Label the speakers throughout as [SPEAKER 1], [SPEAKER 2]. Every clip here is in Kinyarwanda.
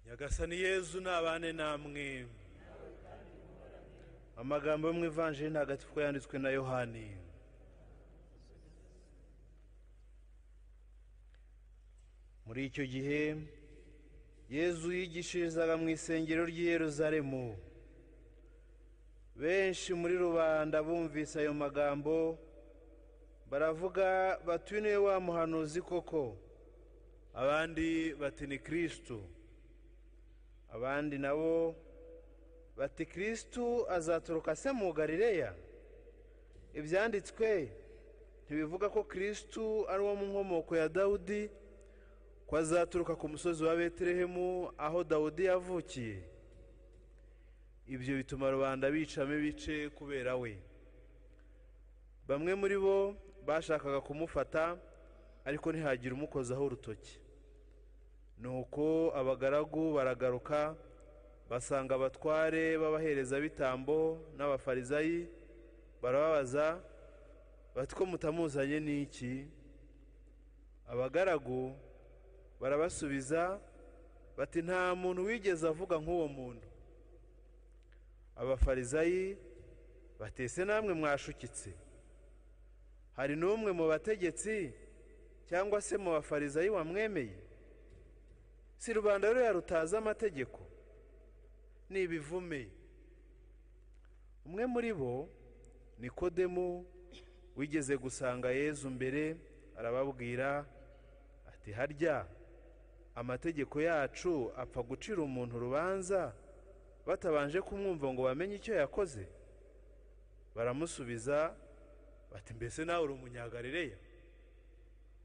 [SPEAKER 1] nyagasani yezu nabane namwe amagambo yo mu ivanjiri ntagatifu yanditswe na yohani muri icyo gihe yezu yigishirizaga mu isengero ry'i Yeruzalemu benshi muri rubanda bumvise ayo magambo baravuga bati uyu niwe wa muhanuzi koko abandi bati ni kirisitu abandi nabo bati kirisitu azaturuka se mu garileya ibyanditswe ntibivuga ko kirisitu ari uwo mu nkomoko ya dawudi ko azaturuka ku musozi wa betelehemu aho dawudi yavukiye ibyo bituma rubanda bicamo ibice kubera we bamwe muri bo bashakaga kumufata ariko ntihagire umukozaho urutoki ni uko abagaragu baragaruka basanga abatware b'abaherezabitambo n'abafarizayi barababaza bati ko mutamuzanye n'iki abagaragu barabasubiza bati nta muntu wigeze avuga nk'uwo muntu abafarizayi batese namwe mwashukitse hari n'umwe mu bategetsi cyangwa se mu bafarizayi wamwemeye si rubanda ruriya rutazi amategeko ni ibivume umwe muri bo nikodemu wigeze gusanga yezu mbere arababwira ati harya amategeko yacu apfa gucira umuntu urubanza batabanje kumwumva ngo bamenye icyo yakoze baramusubiza bati mbese nawe uri umunyagarireya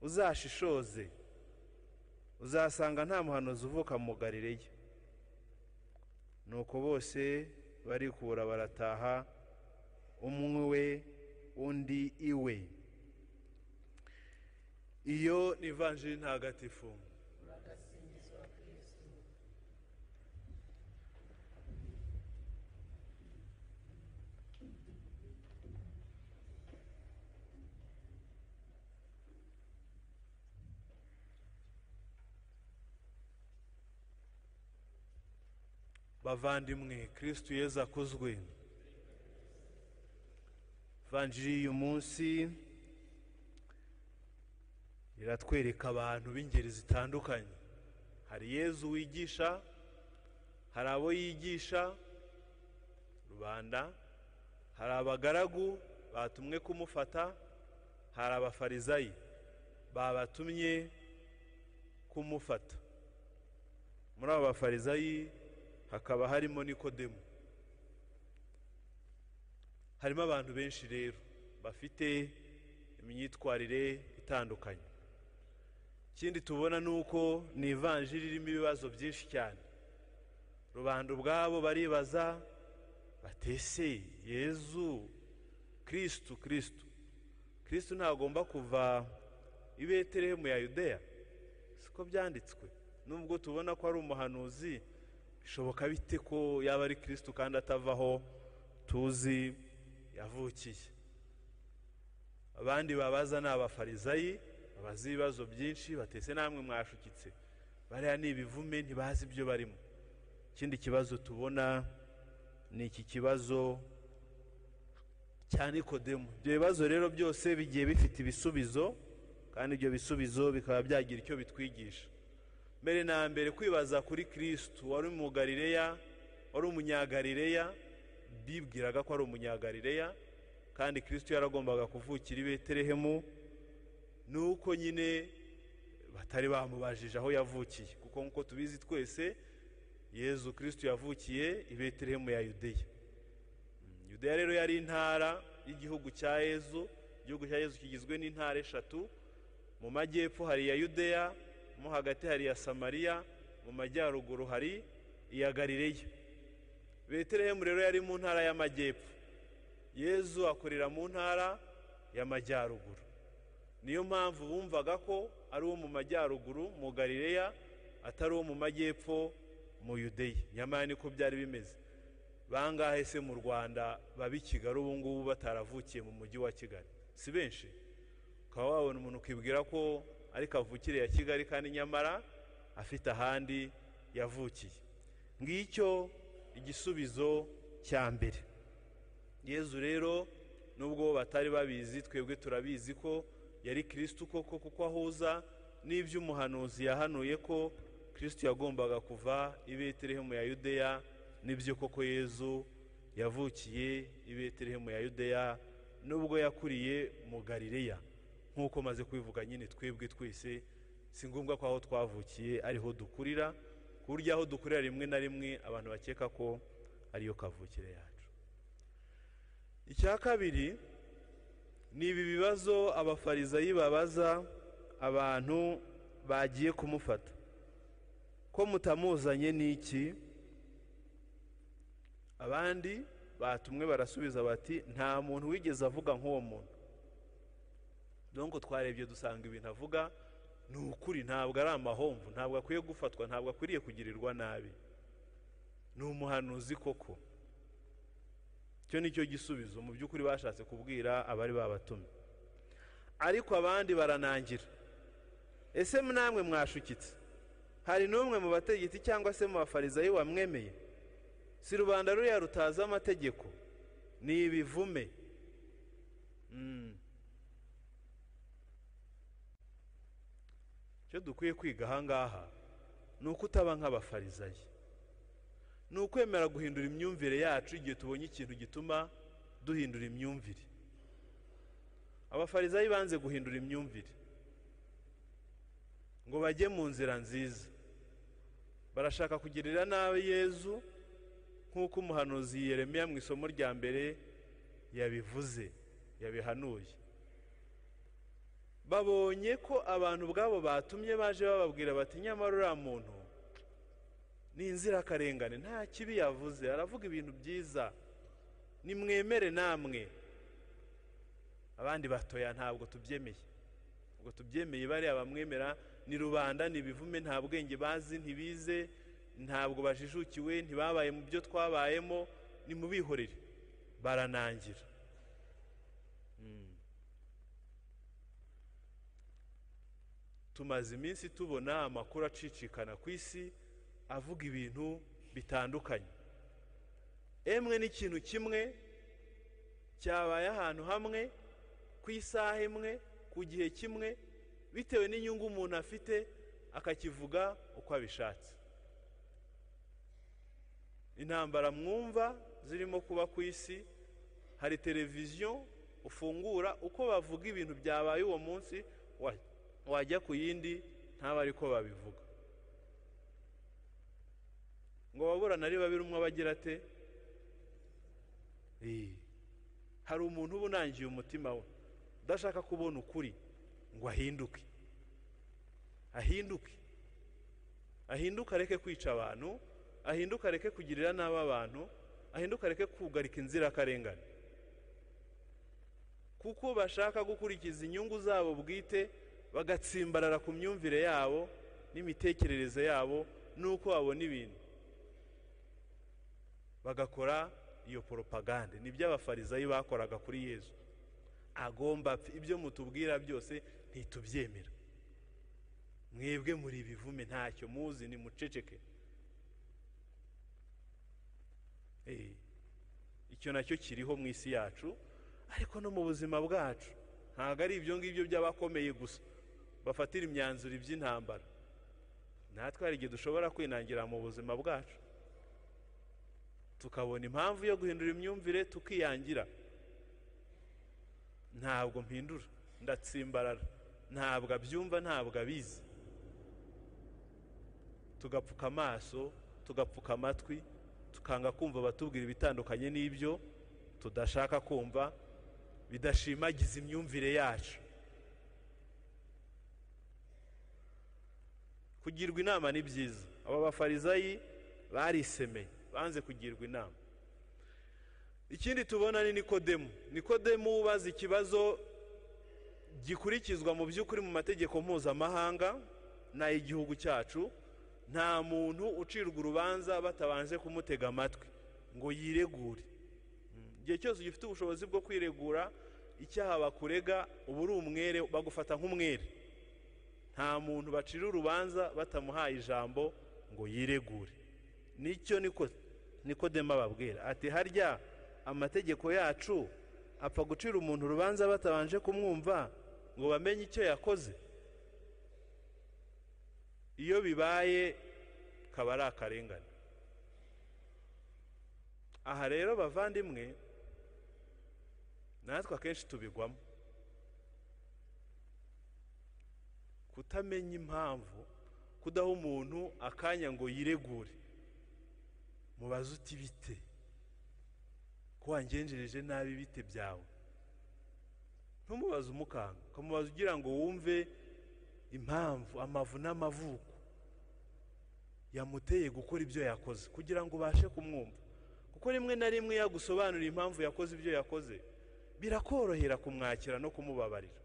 [SPEAKER 1] uzashishoze uzasanga nta muhanuzi uvuka mu garireya nuko bose barikura barataha umwe we undi iwe iyo ni ivanjiri ntagatifu bavandimwe kirisitu yezu akuzwe vanjiri y'uyu munsi iratwereka abantu b'ingeri zitandukanye hari yezu wigisha hari abo yigisha rubanda hari abagaragu batumwe kumufata hari abafarizayi babatumye kumufata muri abo bafarizayi hakaba harimo nikodemu harimo abantu benshi rero bafite imyitwarire itandukanye ikindi tubona ni uko ni ivanjiri irimo ibibazo byinshi cyane rubanda ubwabo baribaza batese yezu kirisitu kirisitu kirisitu ntagomba kuva i betelehemu ya yudeya siko byanditswe nubwo tubona ko ari umuhanuzi bishoboka bite ko yaba ari kirisitu kandi atavaho tuzi yavukiye abandi babaza ni abafarizayi babaza ibibazo byinshi batese namwe mwashukitse bariya ni ibivume ntibazi ibyo barimo ikindi kibazo tubona ni iki kibazo cya nikodemu ibyo bibazo rero byose bigiye bifite ibisubizo kandi ibyo bisubizo bikaba byagira icyo bitwigisha mbere na mbere kwibaza kuri kirisitu wari umugarireya wari umunyagarireya bibwiraga ko ari umunyagarireya kandi kirisitu yaragombaga kuvukira i betelehemu ni uko nyine batari bamubajije aho yavukiye kuko nk'uko tubizi twese yezu kirisitu yavukiye i betelehemu ya yudeya yudeya rero yari intara y'igihugu cya yezu igihugu cya yezu kigizwe n'intara eshatu mu majyepfo hari iya yudeya mo hagati hari iya samariya mu majyaruguru hari iya garireya betelehemu rero yari mu ntara y'amajyepfo yezu akorera mu ntara y'amajyaruguru niyo mpamvu bumvaga ko ari uwo mu majyaruguru mu garireya atari uwo mu majyepfo mu yudeya nyamara niko byari bimeze bangahe se mu rwanda babi kigali ubu ngubu bataravukiye mu mujyi wa kigali si benshi ukaba wabona umuntu ukibwira ko ariko avukire ya kigali kandi nyamara afite ahandi yavukiye ngicyo igisubizo cya mbere yezu rero nubwo batari babizi twebwe turabizi ko yari kirisitu koko kuko ahuza n'iby'umuhanuzi yahanuye ko kirisitu yagombaga kuva i betelehemu ya yudeya n'ibyo koko yezu yavukiye i betelehemu ya yudeya nubwo yakuriye mu galileya nk'uko maze kubivuga nyine twebwe twese si ngombwa ko aho twavukiye ariho dukurira ku buryo aho dukurira rimwe na rimwe abantu bakeka ko ariyo kavukire yacu icya kabiri ni ibi bibazo abafarizayi babaza abantu bagiye kumufata ko mutamuzanye n'iki abandi batumwe barasubiza bati nta muntu wigeze avuga nk'uwo muntu donko twarebye dusanga ibintu avuga ni ukuri ntabwo ari amahomvu ntabwo akwiye gufatwa ntabwo akwiriye kugirirwa nabi ni umuhanuzi koko icyo ni cyo gisubizo mu by'ukuri bashatse kubwira abari babatumye ariko abandi baranangira ese namwe mwashukitse hari n'umwe mu bategetsi cyangwa se mu bafarizayi wamwemeye si rubanda ruriya rutazi amategeko ni ibivume icyo dukwiye kwiga ahangaha ni uko utaba nk'abafarizayi ni ukwemera guhindura imyumvire yacu igihe tubonye ikintu gituma duhindura imyumvire abafarizayi banze guhindura imyumvire ngo bajye mu nzira nziza barashaka kugirira nabi yezu nk'uko umuhanuzi Yeremiya mu isomo rya mbere yabivuze yabihanuye babonye ko abantu ubwabo batumye baje bababwira bati nyamara uriya muntu ni inzirakarengane nta kibi yavuze aravuga ibintu byiza nimwemere namwe abandi batoya ntabwo tubyemeye ubwo tubyemeye bariya bamwemera ni rubanda ni ibivume nta bwenge bazi ntibize ntabwo bajijukiwe ntibabaye mu byo twabayemo ni mubihorere baranangira tumaze iminsi tubona amakuru acicikana ku isi avuga ibintu bitandukanye emwe n'ikintu kimwe cyabaye ahantu hamwe ku isaha imwe ku gihe kimwe bitewe n'inyungu umuntu afite akakivuga uko abishatse intambara mwumva zirimo kuba ku isi hari televiziyo ufungura uko bavuga ibintu byabaye uwo munsi wajya ku yindi ntabe ariko babivuga ngo waburane ari babiri umwe abagira ate hari umuntu uba unangiye umutima we udashaka kubona ukuri ngo ahinduke ahinduke ahinduke areke kwica abantu ahinduka areke kugirira nabi abantu ahinduka areke kugarika inzirakarengane kuko bashaka gukurikiza inyungu zabo bwite bagatsimbarara ku myumvire yabo n'imitekerereze yabo n'uko babona ibintu bagakora iyo poropagande nibyo abafarizayi bakoraga kuri yezu agomba ibyo mutubwira byose ntitubyemera mwebwe muri ibivume ntacyo muzi ni muceceke icyo nacyo kiriho mu isi yacu ariko no mu buzima bwacu ntabwo ari ibyo ngibyo by'abakomeye gusa bafatira imyanzuro iby'intambara natwe hari igihe dushobora kwinangira mu buzima bwacu tukabona impamvu yo guhindura imyumvire tukiyangira ntabwo mpindura ndatsimbarara ntabwo abyumva ntabwo abizi tugapfuka amaso tugapfuka amatwi tukanga kumva abatubwira ibitandukanye n'ibyo tudashaka kumva bidashimagiza imyumvire yacu kugirwa inama ni byiza aba bafarizayi barisemeye banze kugirwa inama ikindi tubona ni nikodemu nikodemu ubaza ikibazo gikurikizwa mu by'ukuri mu mategeko mpuzamahanga n'ay'igihugu cyacu nta muntu ucirwa urubanza batabanje kumutega amatwi ngo yiregure igihe cyose ugifite ubushobozi bwo kwiregura icyaha bakurega uba uri umwere bagufata nk'umwere nta muntu bacira urubanza batamuhaye ijambo ngo yiregure nicyo niko nikodemo ababwira ati harya amategeko yacu apfa gucira umuntu urubanza batabanje kumwumva ngo bamenye icyo yakoze iyo bibaye kaba ari akarengane aha rero bavandimwe natwe akenshi tubigwamo kutamenya impamvu kudaha umuntu akanya ngo yiregure mubaze uti bite ko wangenjereje nabi bite byawe ntumubaze umukanga ukamubaza ugira ngo wumve impamvu amavu n'amavuko yamuteye gukora ibyo yakoze kugira ngo ubashe kumwumva kuko rimwe na rimwe yagusobanurira impamvu yakoze ibyo yakoze birakorohera kumwakira no kumubabarira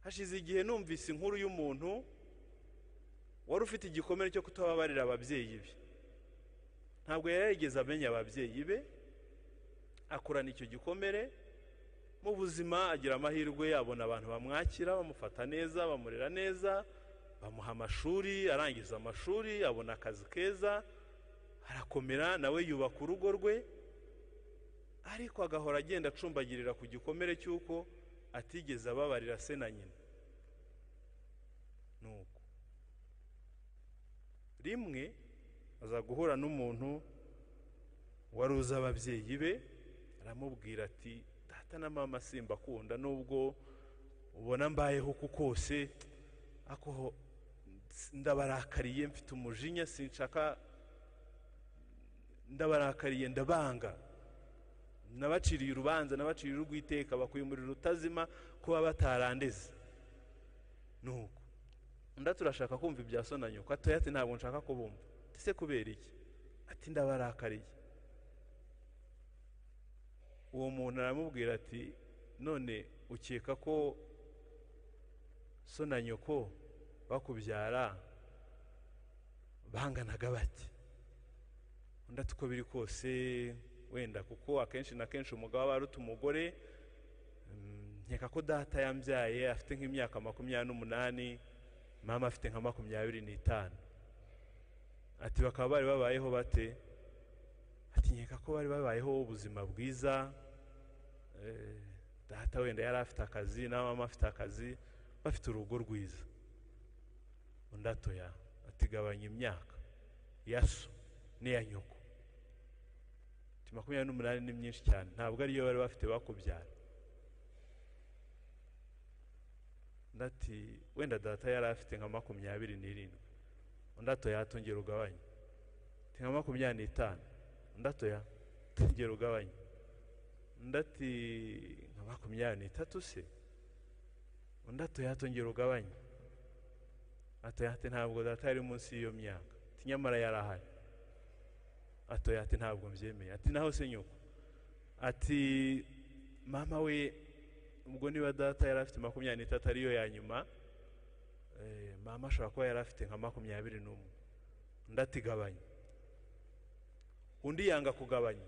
[SPEAKER 1] hashize igihe numvise inkuru y'umuntu wari ufite igikomere cyo kutababarira ababyeyi be ntabwo yari yarigeze amenya ababyeyi be akurana icyo gikomere mu buzima agira amahirwe abona abantu bamwakira bamufata neza bamurera neza bamuha amashuri arangiza amashuri abona akazi keza arakomera nawe yubaka urugo rwe ariko agahora agenda acumbagirira ku gikomere cy'uko atigeze ababarira se na nyina ni uko rimwe aza guhura n'umuntu wari uzi ababyeyi be aramubwira ati data na mama simba akunda nubwo ubona mbayeho uko kose ako ndabarakariye mfite umujinya sinshaka ndabarakariye ndabanga nabaciriye urubanza nabaciriye urw'iteka bakwimurira utazima kuba batarandeze nuko nda turashaka kumva ibya so na nyoko atoya ati ntabwo nshaka kubumva ese kubera iki ati ndabarakariye uwo muntu aramubwira ati none ukeka ko so na nyoko bakubyara banganaga bati undi ati uko biri kose wenda kuko akenshi na kenshi umugabo aba aruta umugore nkeka ko data yambyaye afite nk'imyaka makumyabiri n'umunani mama afite nka makumyabiri n'itanu ati bakaba bari babayeho bate atinyeka ko bari babayeho ubuzima bwiza data wenda yari afite akazi na mama afite akazi bafite urugo rwiza undi atoya atigabanya imyaka yaso n'iya nyoko makumyabiri n'umunani ni myinshi cyane ntabwo ariyo bari bafite bakubyara ndati wenda data yari afite nka makumyabiri n'irindwi undi atoya atongera ugabanya nka makumyabiri n'itanu ndatoya tugera ugabanya ndati nka makumyabiri n'itatu se undi atoya tongera ugabanya atoya ati ntabwo data yari munsi y'iyo myaka ati nyamara yari ahari atoya ati ntabwo mbyemeye ati naho se nyoko ati mama we ubwo niba data yari afite makumyabiri n'itatu ariyo ya nyuma mama ashobora kuba yari afite nka makumyabiri n'umwe undi atigabanya undi yanga kugabanya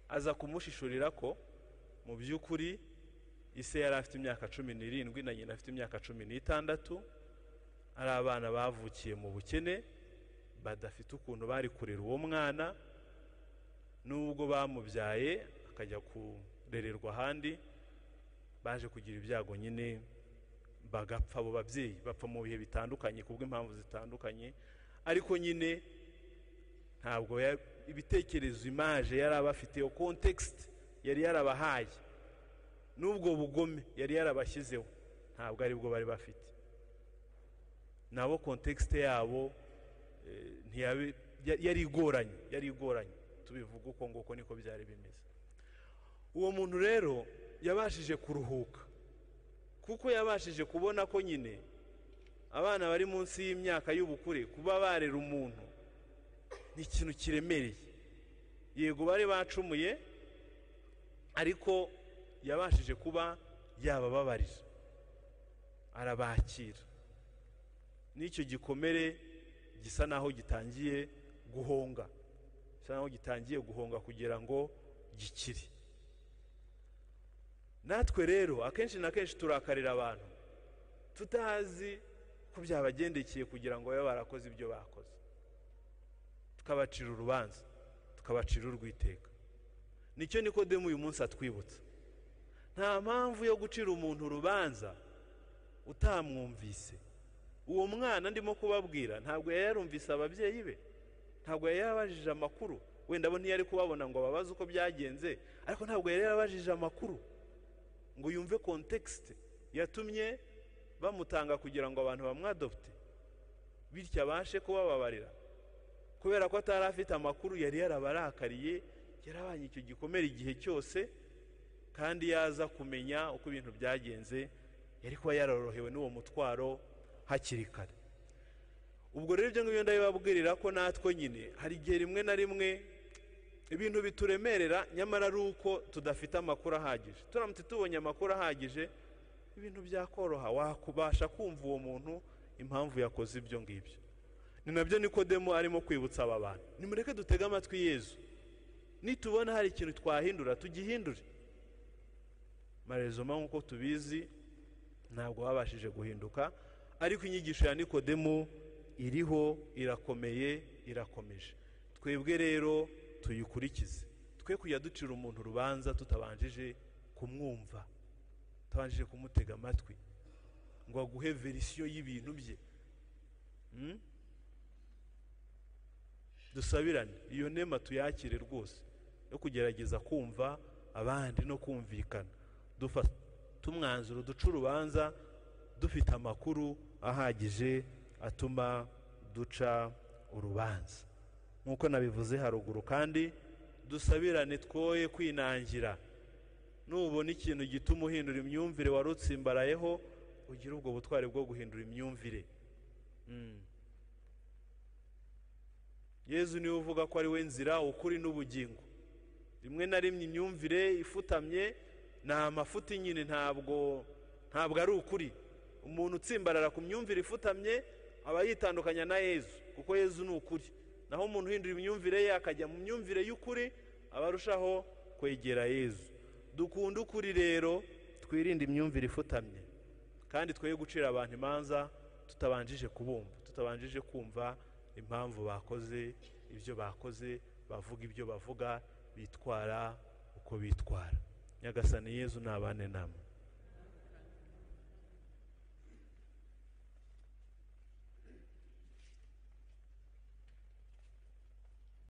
[SPEAKER 1] aza kumushishurira ko mu by'ukuri ise yari afite imyaka cumi n'irindwi na nyina afite imyaka cumi n'itandatu ari abana bavukiye mu bukene badafite ukuntu bari kurera uwo mwana n'ubwo bamubyaye akajya kurererwa ahandi baje kugira ibyago nyine bagapfa abo babyeyi bapfa mu bihe bitandukanye kubw'impamvu zitandukanye ariko nyine ntabwo ibitekerezo imaje yari abafite iyo kontekisite yari yarabahaye n'ubwo bugome yari yarabashyizeho ntabwo aribwo bari bafite nabo kontekisite yabo yari igoranye yari igoranye tubivuga uko nguko niko byari bimeze uwo muntu rero yabashije kuruhuka kuko yabashije kubona ko nyine abana bari munsi y'imyaka y'ubukure kuba barera umuntu ni ikintu kiremereye yego bari bacumuye ariko yabashije kuba yabababarira arabakira n'icyo gikomere gisa naho gitangiye guhonga gisa naho gitangiye guhonga kugira ngo gikire natwe rero akenshi na kenshi turakarira abantu tutazi ko byabagendekeye kugira ngo babe barakoze ibyo bakoze tukabacira urubanza tukabacira urwiteka nicyo nikodemu uyu munsi atwibutsa nta mpamvu yo gucira umuntu urubanza utamwumvise uwo mwana ndimo kubabwira ntabwo yari yarumvise ababyeyi be ntabwo yari yarabajije amakuru wenda bo ntiyari kubabona ngo babaze uko byagenze ariko ntabwo yari yarabajije amakuru ngo yumve kontekisite yatumye bamutanga kugira ngo abantu bamwadopte bityo abashe kubababarira kubera ko atari afite amakuru yari yarabarakariye yarabanye icyo gikomere igihe cyose kandi yaza kumenya uko ibintu byagenze yari kuba yarorohewe n'uwo mutwaro hakiri kare ubwo rero ibyo ngibyo ndabibabwirira ko natwe nyine hari igihe rimwe na rimwe ibintu bituremerera nyamara ari uko tudafite amakuru ahagije turamutse tubonye amakuru ahagije ibintu byakoroha wakubasha kumva uwo muntu impamvu yakoze ibyo ngibyo ni nabyo nikodemo arimo kwibutsa aba bantu nimureke dutege amatwi yezu nitubona hari ikintu twahindura tugihindure marezoma nk'uko tubizi ntabwo babashije guhinduka ariko inyigisho ya nikodemu iriho irakomeye irakomeje twebwe rero tuyikurikize twe kujya ducira umuntu urubanza tutabanjije kumwumva tutabanje kumutega amatwi ngo aguhe verisiyo y'ibintu bye Mm? dusabirane iyo nema tuyakire rwose yo kugerageza kumva abandi no kumvikana dufa- tumwanzuro duca urubanza dufite amakuru ahagije atuma duca urubanza nk'uko nabivuze haruguru kandi dusabirane twoye kwinangira nubona ikintu gituma uhindura imyumvire wari utsimbarayeho ugire ubwo butwari bwo guhindura imyumvire Mm. yezu niwe uvuga ko ari we nzira ukuri n'ubugingo rimwe na rimwe imyumvire ifutamye ni amafuti nyine ntabwo ntabwo ari ukuri umuntu utsimbarara ku myumvire ifutamye aba yitandukanya na yezu kuko yezu ni ukuri naho umuntu uhindura imyumvire ye akajya mu myumvire y'ukuri aba arushaho kwegera yezu dukunde ukuri rero twirinde imyumvire ifutamye kandi twoye gucira abantu imanza tutabanjije kubumva tutabanjije kumva impamvu bakoze ibyo bakoze bavuga ibyo bavuga bitwara uko bitwara nyagasani yezu nabane namwe